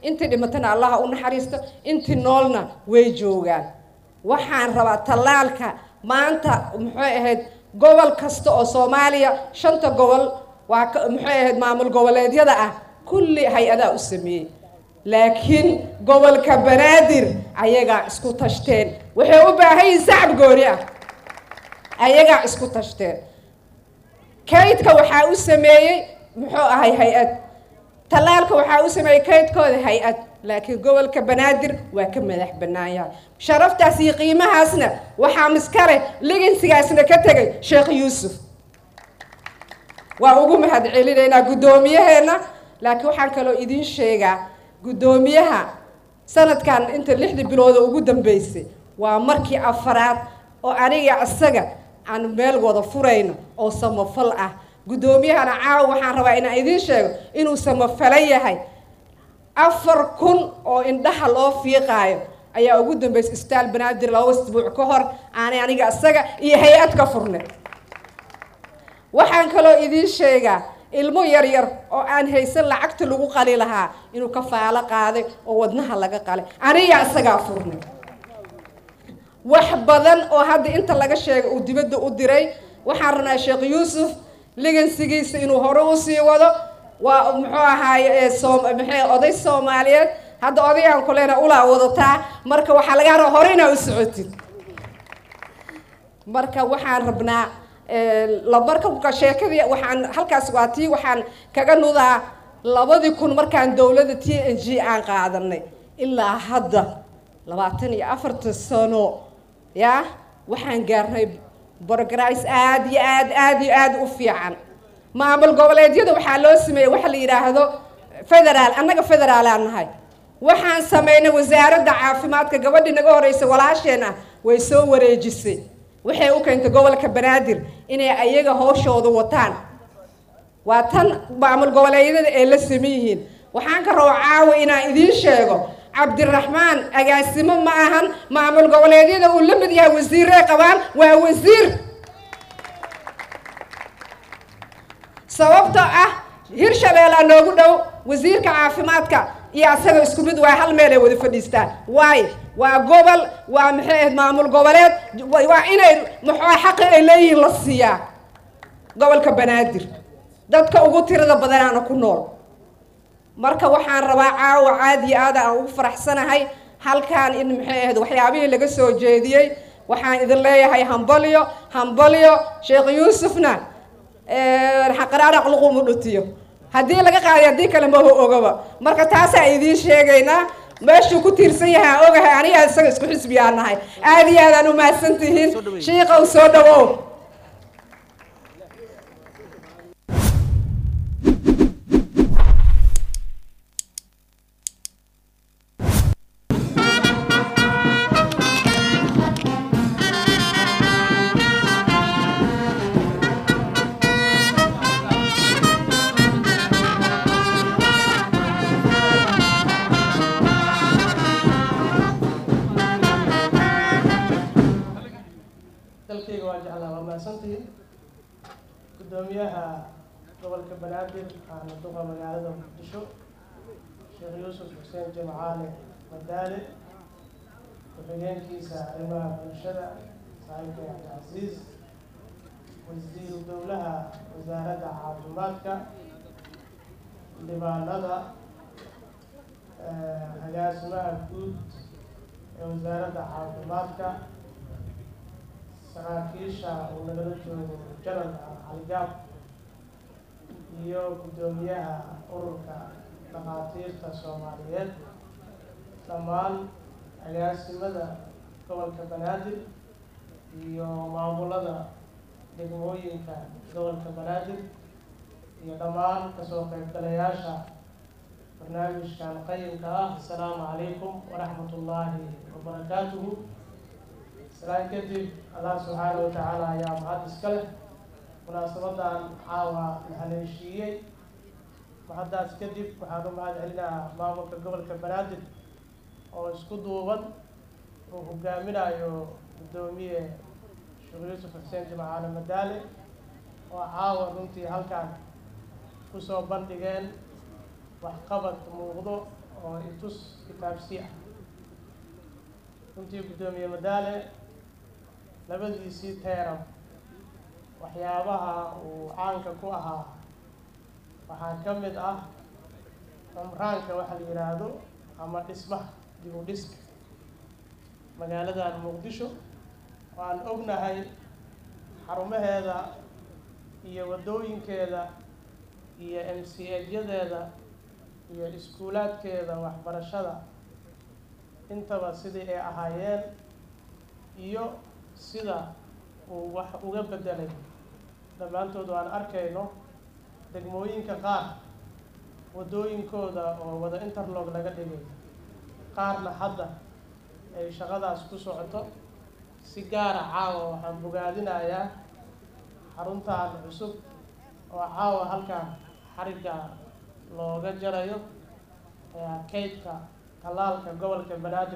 intii dhimatana allaha u naxariisto intii noolna way joogaan waxaan rabaa tallaalka maanta muxuu ahayd gobol kasta oo soomaaliya shanta gobol waa ka- muxuu ahayd maamul goboleedyada ah kulli hay-adaa u sameeyey laakiin gobolka banaadir ayagaa isku tashteen waxay u baahan yihiin sacab gooni ah ayagaa isku tashteen kaydka waxaa u sameeyey muxuu ahay hay-ad tallaalka waxaa u sameeyey kaydkooda hay-ad laakiin gobolka banaadir waa ka madax bannaan yahay sharaftaas iyo qiimahaasna waxaa miskale ligansigaasna ka tegay sheekh yuusuf waa ugu mahad celinaynaa guddoomiyaheena laakiin waxaan kaloo idiin sheegaa guddoomiyaha sanadkan inta lixdii bilooda ugu dambeysay waa markii afaraad oo aniga isaga aan meel wada furayno oo samafal ah guddoomiyahana caawa waxaan rabaa inaan idiin sheego inuu samafalan yahay afar kun oo indhaha loo fiiqaayo ayaa ugu dambeysay istaal banaadir laba isbuuc ka hor aanay aniga isaga iyo hay-ad ka furnay waxaan kaloo idiin sheegaa ilmo yar yar oo aan haysan lacagta lagu qali lahaa inuu kafaalo qaaday oo wadnaha laga qalay aniga isagaa furnay wax badan oo hadda inta laga sheegay uu dibadda u diray waxaan rabnaa sheekh yuusuf ligansigiisa inuu hore usii wado waa muxuu ahaaye ee soom maxay oday soomaaliyeed hadda odagaan kulena ulaa wadataa marka waxaa laga rabaa hore inaa u socotid marka waxaan rabnaa lamarka sheekadii waxaan halkaas waa tii waxaan kaga nudaa labadii kun markaan dowladda t n g aan qaadanay ilaa hadda labaatan iyo afartan sano ya waxaan gaarnay borograis aad iyo aad aad iyo aad u fiican maamul goboleedyada waxaa loo sameeyey waxa la yidhaahdo federaal annaga federaalaan nahay waxaan sameynay wasaaradda caafimaadka gabadhii naga horreysay walaasheen ah way soo wareejisay waxay u keentay gobolka banaadir inay ayaga hooshooda wataan waa tan maamul goboleedyada ay la saman yihiin waxaan ka rabo caawa inaan idiin sheego cabdiraxmaan agaasimo ma ahan maamul goboleedyada uu la mid yahay wasiirey qabaan waa wasiir sababtoo ah hirshabeellaa noogu dhow wasiirka caafimaadka iyo asaga isku mid waa hal meel ay wada fadhiistaan waayo waa gobol waa maxay ahayd maamul goboleed waa inay muxuu xaqi ay leeyihiin la siiyaa gobolka banaadir dadka ugu tirada badanaana ku nool marka waxaan rabaa caawa caad iyo aada aan ugu faraxsanahay halkaan in maxay ahayd waxyaabihii laga soo jeediyey waxaan idin leeyahay hambalyo hambalyo sheekh yuusufna xaqaraaraq luqumu dhutiyo haddii laga qaaday haddii kale maho ogaba marka taasaan idiin sheegaynaa meeshuu ku tiirsan yahay aan ogahay aniga isaga isku xisbiyaa nahay aada iyo aadaan u mahadsan tihiin shiiqow soo dhawow dalkayga waa jeclaa waa mahadsantihiin guddoomiyaha gobolka banaadir aana duqa magaalada muqdisho sheekh yuusuf xuseen jimcaale madaale ku-xigeenkiisa arrimaha bulshada saaxiibka cabdicasiis wasiiru dowlaha wasaaradda caafimaadka dhibaanada agaasimaha guud ee wasaaradda caafimaadka saraakiisha uu nagala joogo janalka caligaab iyo guddoomiyaha ururka dhakhaatiirta soomaaliyeed dhammaan agaasimada gobolka banaadir iyo maamulada degmooyinka gobolka banaadir iyo dhammaan kasoo qaybgalayaasha barnaamijkan qayimka ah asalaamu calaykum waraxmat ullaahi wabarakaatuhu salaan kadib allah subxaana wa tacaala ayaa mahad iska leh munaasabadan caawa la haleeshiiyey mahaddaas kadib waxaan u mahad celinahaa maamulka gobolka banaadir oo isku duuban uu hogaaminayo guddoomiye sheekh yuusuf xuseen jimcaale madaale oo caawa runtii halkan kusoo bandhigeen waxqabad muuqdo oo itus kitaabsi ah runtii guddoomiye madaale labadiisii teeram waxyaabaha uu caanka ku ahaa waxaa ka mid ah cumraanka waxa la yidhaahdo ama dhismaha dib u dhiska magaaladan muqdisho waan ognahay xarumaheeda iyo waddooyinkeeda iyo m c edyadeeda iyo iskuulaadkeeda waxbarashada intaba sidii ay ahaayeen iyo sida uu wax uga bedelay dhammaantood waan arkayno degmooyinka qaar waddooyinkooda oo wada interlog laga dhigay qaarna hadda ay shaqadaas ku socoto si gaara caawa waxaan bogaadinayaa xaruntan cusub oo caawa halkan xarigga looga jarayo kaydka talaalka gobolka banaadir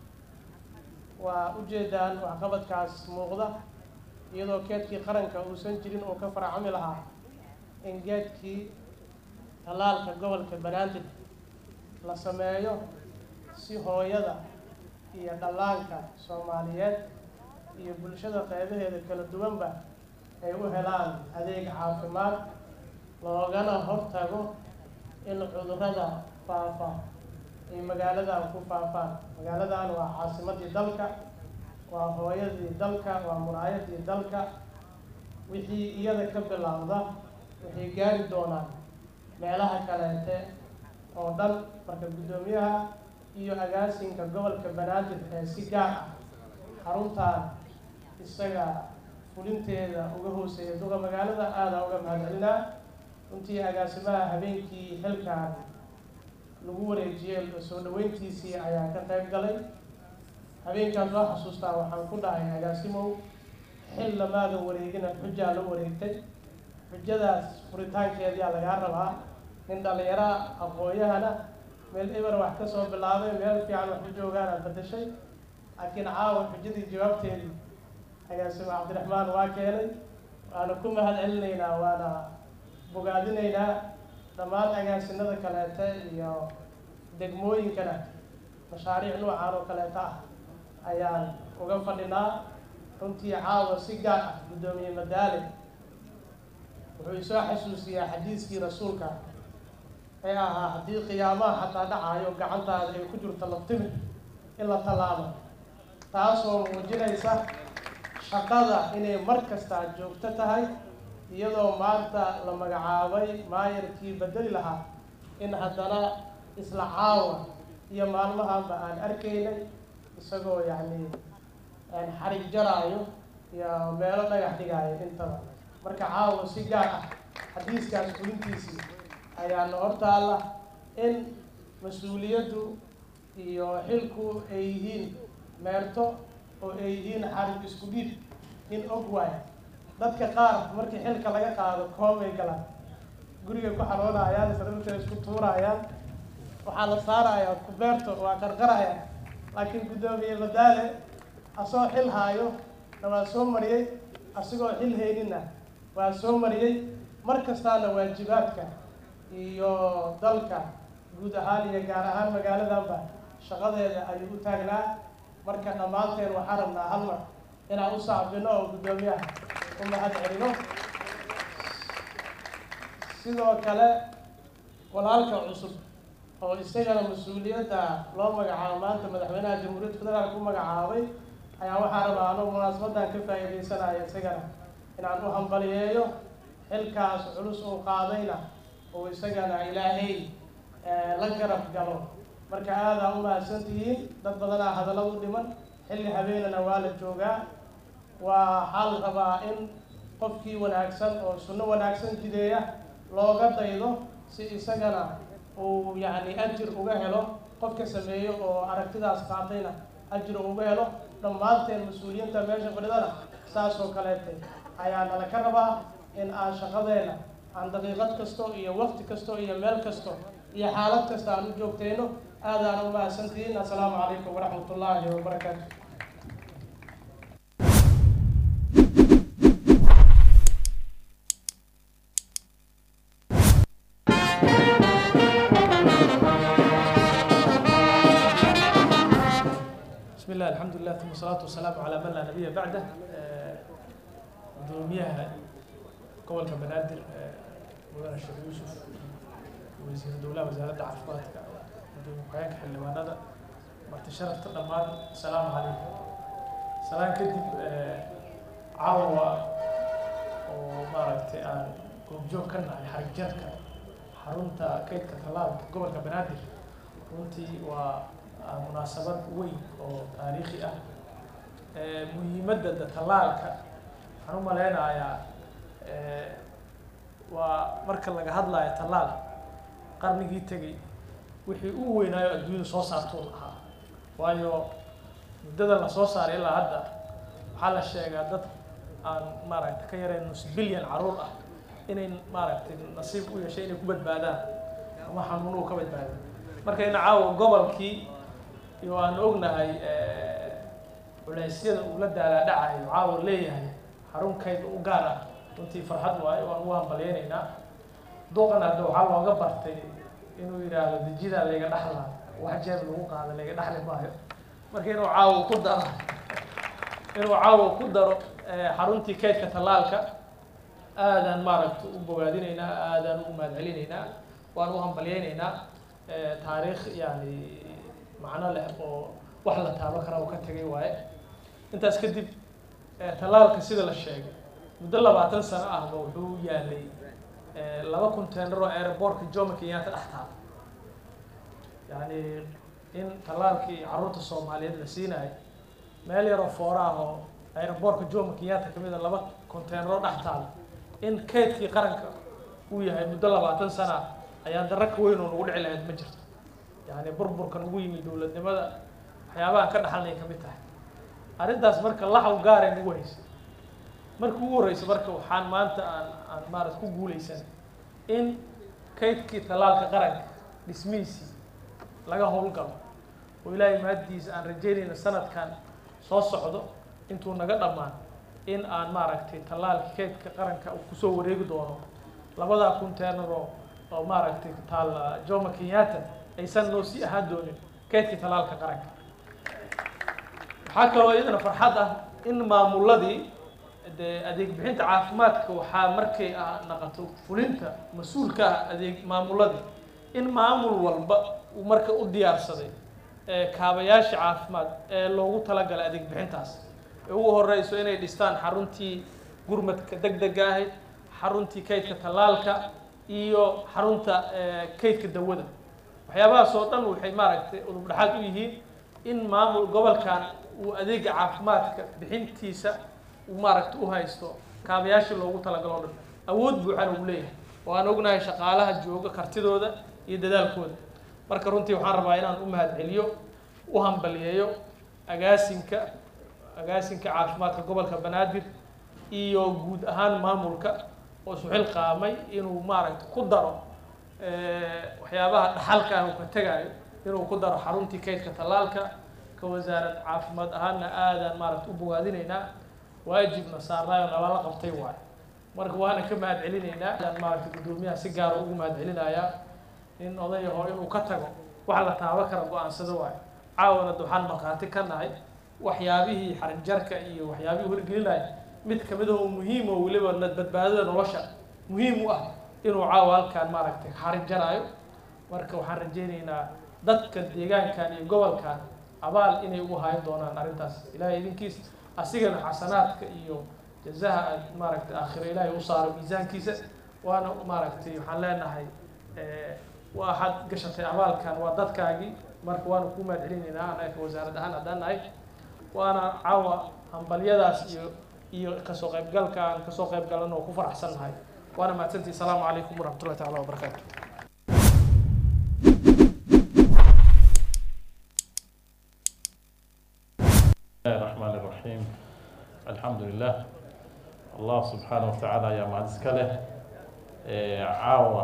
waa ujeedaan waxqabadkaas muuqda iyadoo keedkii qaranka uusan jirin oo ka faracami lahaa in geedkii talaalka gobolka banaadir la sameeyo si hooyada iyo dhallaanka soomaaliyeed iyo bulshada qeybaheeda kala duwanba ay u helaan adeeg caafimaad loogana hortago in cudurrada faafa ay magaaladan ku faafaan magaaladan waa caasimadii dalka waa hooyadii dalka waa muraayadii dalka wixii iyada ka bilowda waxay gaari doonaan meelaha kaleete oo dhan marka guddoomiyaha iyo agaasinka gobolka banaadir ee si gaar ah xaruntan isaga fulinteeda uga hooseeya duqa magaalada aadaa uga mahadcelinaa runtii agaasimaha habeenkii xilkan lagu wareejiyey soo dhaweyntiisii ayaan ka qayb galay habeenkaas loo xasuustaa waxaan ku dhahay agaasimow xil lamaadan wareegina xujaa la wareegtay xujadaas furitaankeediyaa lagaa rabaa nin dhallinyara aqoon-yahana meel eber wax ka soo bilaabay meel fiican wax ku joogaanaad badashay laakiin caawa xujadii jawaabteedii agaasimo cabdiraxmaan waa keenay waana ku mahad celinaynaa waana bogaadinaynaa dhammaan agaasinada kaleete iyo degmooyinkana mashaariic noocaan oo kaleeta ah ayaan uga fadhinaa runtii caawa si gaar ah guddoomiye madaale wuxuu isoo xasuusiyaa xadiiskii rasuulka ee ahaa haddii qiyaamaha xataa dhacayo gacantaada ay ku jirto laftimid in la tallaabo taasoo muujinaysa shaqada inay mar kastaa joogto tahay iyadoo maanta la magacaabay maayarkii bedeli lahaa in haddana isla caawa iyo maalmahanba aan arkaynay isagoo yacni xarig jaraayo iyo meelo dhagax dhigaayo intaba marka caawa si gaar ah xadiiskaas fulintiisii ayaana hortaalla in mas-uuliyaddu iyo xilku ay yihiin meerto oo ay yihiin xarig isku dhiib in og waay dadka qaar markii xilka laga qaado koomay galaan guriga ku xaroonayaan sararta isku tuurayaan waxaa la saarayaa kubeerto waa qarqaraya laakiin guddoomiye madaale asoo xil haayo na waa soo mariyey asigoo xil haynina waa soo mariyey mar kastaana waajibaadka iyo dalka guud ahaan iyo gaar ahaan magaaladanba shaqadeeda ayuu u taagnaa marka dhammaanteen waxaan rabnaa hal mar inaan u saacbino oo guddoomiyaha u mahad celino sidoo kale walaalka cusub oo isagana mas-uuliyadda loo magacaabo maanta madaxweynaha jamhuuriyadda federaalka u magacaabay ayaa waxaa rabaa anuu munaasabadan ka faa'iidaysanaya isagana inaan u hambaliyeeyo xilkaas culus uu qaadayna oo isagana ilaahay la garab galo marka aadaa u mahadsantihiin dad badanaa hadalla u dhiman xilli habeenana waa la joogaa waxaa la rabaa in qofkii wanaagsan oo sunno wanaagsan jideeya looga daydo si isagana uu yacni ajir uga helo qofka sameeyo oo aragtidaas qaatayna ajir uga helo dhammaanteen mas-uuliyiinta meesha fadhidana saas oo kaleete ayaa nala ka rabaa in aan shaqadeena aan daqiiqad kasto iyo waqti kasto iyo meel kasto iyo xaalad kasta aan u joogtayno aadaan u mahadsantihiin assalaamu calaykum waraxmat ullaahi wabarakaatu wasalaatu wasalaamu calaa man laa nabiya bacdah gudoomiyaha gobolka banaadir mudane sheekh yuusuf wasiir dowlaha wasaaradda caafimaadka gudoomiye ku-xigeenka xildhibaanada marti sharafta dhammaan asalaamu calaykum salaan kadib caawa oo maaragtay aan goobjoog ka nahay xarigjarka xarunta kaydka tallaalka gobolka banaadir runtii waa munaasabad weyn oo taariikhi ah muhiimadda tallaalka waxaan u maleynayaa waa marka laga hadlayo tallaal qarnigii tegey wixii u weynaayo adduunyada soo saartuu ahaa waayo muddada la soo saaray ilaa hadda waxaa la sheegaa dad aan maaragtay ka yareen nus bilyan caruur ah inay maaragtay nasiib u yeeshay inay ku badbaadaan ama xanuun uu ka badbaado marka ina caawa gobolkii iyo aan ognahay culeysyada uu la daalaadhacayo caawa leeyahay xarunkayd u gaar ah runtii farxad waayo waan ugu hambalyeynaynaa duqan hadda waxaa looga bartay inuu yidhaahdo dejidaa layga dhaxlaa wax jeeb lagu qaada layga dhaxli maayo marka inuu caawa ku daro inuu caawa ku daro xaruntii kaydka tallaalka aadaan maaragta u bogaadinaynaa aadaan ugu mahadcelinaynaa waan u hambalyeynaynaa taariikh yani macno leh oo wax la taabo kara uu ka tegay waaye intaas kadib tallaalka sida la sheegay muddo labaatan sano ahba wuxuu yaalay laba containeroo aerobortka jomo kenyatta dhex taal yani in tallaalkii carruurta soomaaliyeed la siinayo meel yaroo foora ah oo aerobortka jomo kenyatta kamid a laba containeroo dhex taal in kaydkii qaranka uu yahay muddo labaatan sana ah ayaa darro ka weyn oo nagu dhici lahayd ma jirto yani burburkan ugu yimid dowladnimada waxyaabahan ka dhaxalnay ka mid tahay arrintaas marka laxaw gaaray nagu haysay markii ugu horreysay marka waxaan maanta aan aan maarat ku guuleysan in kaydkii tallaalka qaranka dhismihiisii laga howlgalo oo ilaahay mahaddiisa aan rajeynayna sanadkan soo socdo intuu naga dhammaan in aan maaragtay tallaalka kaydka qaranka uu kusoo wareegi doono labadaa containeroo oo maaragtay taal jomo kenyatta aysan noo sii ahaan doonin kaydkii tallaalka qaranka waxaa kaloo iyadana farxad ah in maamuladii dee adeeg bixinta caafimaadka waxaa markay ah naqato fulinta mas-uulka ah adeeg maamuladii in maamul walba uu marka u diyaarsaday kaabayaasha caafimaad ee loogu talagalay adeeg bixintaas ee ugu horeyso inay dhistaan xaruntii gurmadka deg dega ahayd xaruntii kaydka tallaalka iyo xarunta kaydka dawada waxyaabahaas oo dhan waxay maaragtay udub dhexaad u yihiin in maamul gobolkan uu adeega caafimaadka bixintiisa uu maaragtay u haysto kaabayaashii loogu talagalo o dhan awood buuxan uu leeyahay oo aan ognahay shaqaalaha jooga kartidooda iyo dadaalkooda marka runtii waxaan rabaa inaan u mahadceliyo u hambaliyeeyo agaasinka agaasinka caafimaadka gobolka banaadir iyo guud ahaan maamulka oo suxil qaamay inuu maaragtay ku daro waxyaabaha dhaxalka ah uu ka tegaayo inuu ku daro xaruntii kaydka tallaalka ka wasaarad caafimaad ahaanna aadaan maaragta u bogaadinaynaa waajibna saarnaayo nalala qabtay waayo marka waana ka mahad celinaynaa adaan maaragta guddoomiyaha si gaara ugu mahad celinayaa in odayaho inuu ka tago wax la taabo kara go-aansado waayo caawana waxaan markhaati ka nahay waxyaabihii xarig jarka iyo waxyaabihii horgelinaya mid kamid oo muhiim oo weliba badbaadada nolosha muhiim u ah inuu caawa halkaan maaragtay xarig jaraayo marka waxaan rajeynaynaa dadka deegaankan iyo gobolkan abaal inay ugu hayan doonaan arrintaas ilaahay idinkiis asigana xasanaadka iyo jazaha aad maaragtay aakhiro ilaahay u saaro miisaankiisa waana maaragtay waxaan leenahay waxaad gashatay abaalkan waa dadkaagii marka waana kuu mahad celinaynaa anaga wasaarad ahaan haddaan nahay waana caawa hambalyadaas iyo iyo kasoo qaybgalka aan kasoo qayb galan oo ku faraxsan nahay waana mahadsantii asalaamu calaykum waraxmatullahi taala wabarakaatu الله الرحمن الرحيم الحمد لله الله سبحانه وتعالى يا معزز كله عاوة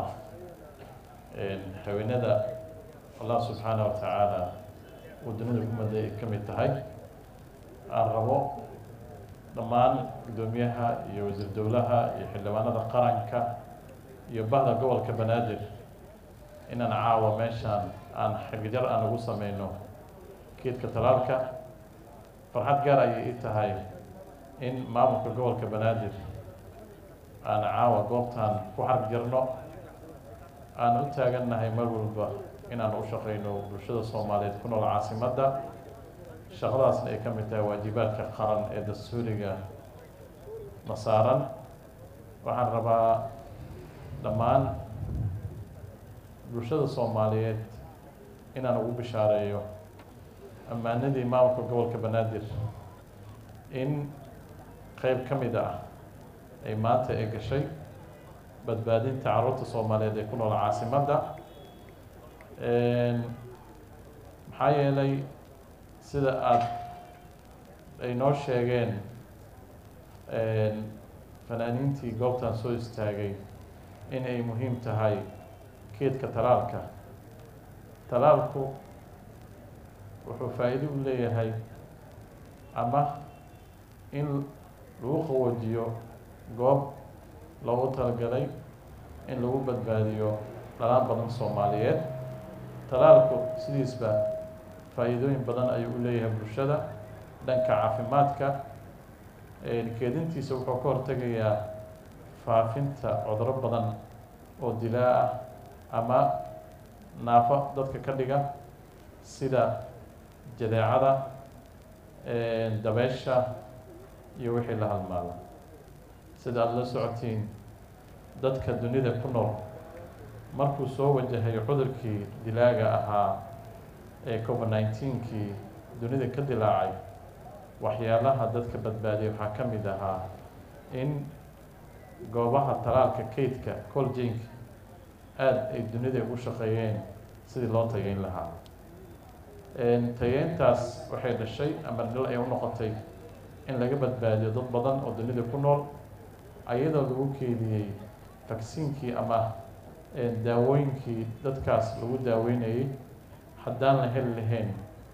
حويندا الله سبحانه وتعالى ودنيا كم كم تهاي الربو ضمان قدوميها يوزر دولها يحلوانا ذا قرنكا يبهذا قول كبنادر إن أنا عاوة ماشان أن حقدر أنا قصة منه كيد كتلالك farxad gaar ayay ii tahay in maamulka gobolka banaadir aan caawa goobtan ku xarg jirno aan u taagannahay mar walba inaan u shaqayno bulshada soomaaliyeed ku nool caasimadda shaqadaasna ay ka mid tahay waajibaadka qaran ee dastuuriga na saaran waxaan rabaa dhammaan bulshada soomaaliyeed inaan ugu bishaareeyo ammaanadii maamulka gobolka banaadir in qeyb ka mid ah ay maanta ay gashay badbaadinta carruurta soomaaliyeed ee ku nool caasimadda maxaa yeelay sida aada ay noo sheegeen fanaaniintii goobtan soo istaagay in ay muhiim tahay keedka talaalka talaalku wuxuu faa'iido u leeyahay ama in lagu qawoojiyo goob loogu talagalay in lagu badbaadiyo dhalaan badan soomaaliyeed talaalku sidiisba faa'iidooyin badan ayuu u leeyahay bulshada dhanka caafimaadka keedintiisa wuxuu ka hortegayaa faafinta cuduro badan oo dilaa ah ama naafo dadka ka dhiga sida jadeecada dabeesha iyo wixii la halmaada sida aada la socotiin dadka dunida ku nool markuu soo wajahay cudurkii dilaaga ahaa ee covid nineteenkii dunida ka dilaacay waxyaalaha dadka badbaadiyay waxaa ka mid ahaa in goobaha talaalka kaydka coljanka aada ay dunida ugu shaqeeyeen sidii loo tageyn lahaa tageyntaas waxay dhashay ama dhil ay u noqotay in laga badbaadiyo dad badan oo dunida ku nool ayadoo lagu keediyey vaksiinkii ama daawooyinkii dadkaas lagu daaweynayay haddaan la heli lahayn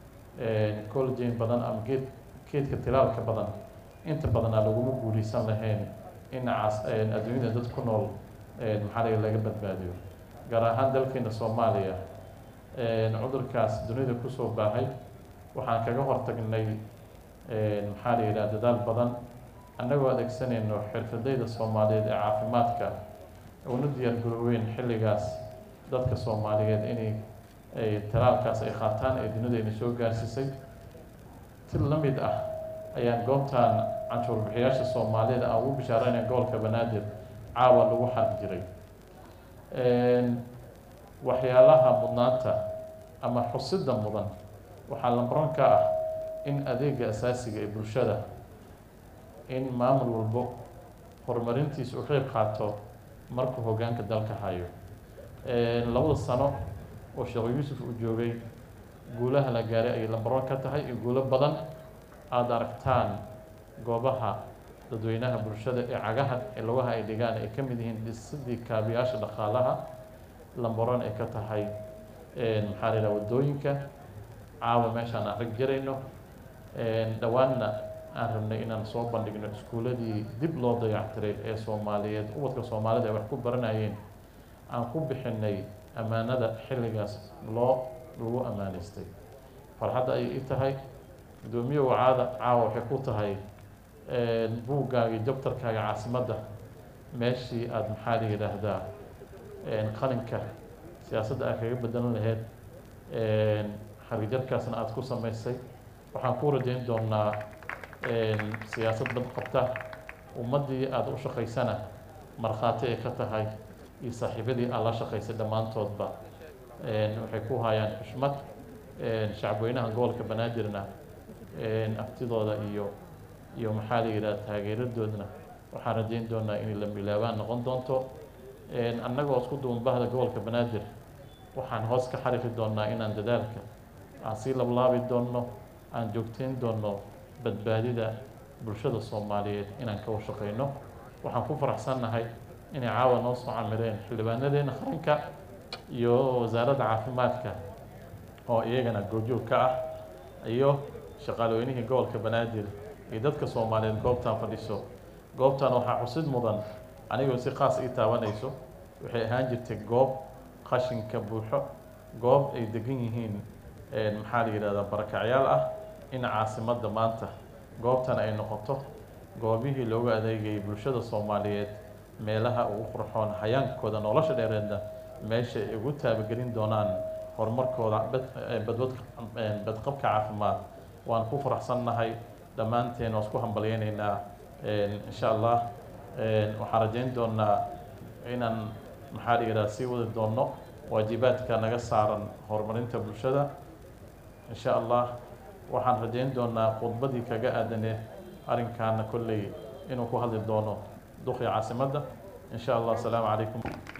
coljan badan ama geed keedka tilaalka badan inta badanaa laguma guuleysan lahayn in cas adduunyada dad ku nool maxaa laga laga badbaadiyo gaar ahaan dalkeena soomaaliya cudurkaas dunida kusoo baahay waxaan kaga hortagnay maxaa la yidhaha dadaal badan annagoo adeegsanayno xirfadayda soomaaliyeed ee caafimaadka una diyaar garooweyn xilligaas dadka soomaaliyeed inay ay talaalkaas ay qaataan ee dunida ayna soo gaarsiisay si la mid ah ayaan goobtan canshuur bixiyaasha soomaaliyeed aan ugu bishaaraynay gobolka banaadir caawa lagu xarg jiray waxyaalaha mudnaanta ama xusida mudan waxaa lambaran ka ah in adeega asaasiga ee bulshada in maamul walbo horumarintiisa u qeyb qaato markuu hoggaanka dalka hayo labada sano oo sheekh yuusuf uu joogay guulaha la gaaray ayay lambaran ka tahay iyo guulo badan aada aragtaan goobaha dadweynaha bulshada ee cagaha ee lugaha ay dhigaan ay ka mid yihiin dhisidii kaabiyaasha dhaqaalaha lambaran ay ka tahay maxaa la yidhaha waddooyinka caawa meeshaan aan rag jarayno dhowaanna aan rabnay inaan soo bandhigno iskuuladii dib loo dayactiray ee soomaaliyeed ubadka soomaalida ay wax ku baranayeen aan ku bixinay ammaanada xilligaas loo lagu ammaanaystay farxadda ayay i tahay guddoomiye wacaada caawa waxay ku tahay buuggaaga iyo jabtarkaaga caasimadda meeshii aada maxaa la yidhaahdaa qalinka siyaasadda aad kaga bedelan lahayd xargijarkaasna aada ku samaysay waxaan ku rajayn doonaa siyaasad bad qabta ummaddii aada u shaqaysana markhaati ay ka tahay iyo saaxiibadii aad la shaqaysay dhammaantoodba waxay ku hayaan xushmad shacabweynaha gobolka banaadirna aftidooda iyo iyo maxaa la yidhaha taageeradoodna waxaan rajayn doonaa inay la milaabaan noqon doonto annagoo isku duwan bahda gobolka banaadir waxaan hoos ka xarifi doonaa inaan dadaalka aan sii lablaabi doonno aan joogteyn doonno badbaadida bulshada soomaaliyeed inaan ka washaqeyno waxaan ku faraxsannahay inay caawa noo soo camireen xildhibaanadeena qaranka iyo wasaaradda caafimaadka oo iyagana goobjoog ka ah iyo shaqaalooynihii gobolka banaadir iyo dadka soomaaliyeed goobtan fadhiso goobtan waxaa xusid mudan anigoo si qaas ii taabanayso waxay ahaan jirtay goob qashinka buuxo goob ay degan yihiin maxaa la yidhahdaa barakacyaal ah in caasimadda maanta goobtan ay noqoto goobihii loogu adeegayay bulshada soomaaliyeed meelaha ugu qurxoon hayaankooda nolosha dheereedna meesha ay ugu taabagelin doonaan horumarkooda badbad badqabka caafimaad waan ku faraxsannahay dhammaanteen waan isku hambalyaynaynaa insha allah waxaan rajayn doonaa inaan maxaa la yidhaha sii wadi doonno waajibaadka naga saaran horumarinta bulshada insha allah waxaan rajayn doonaa khudbadii kaga aadaneed arrinkaana kolley inuu ku hadli doono duqii caasimadda insha allah asalaamu calaykum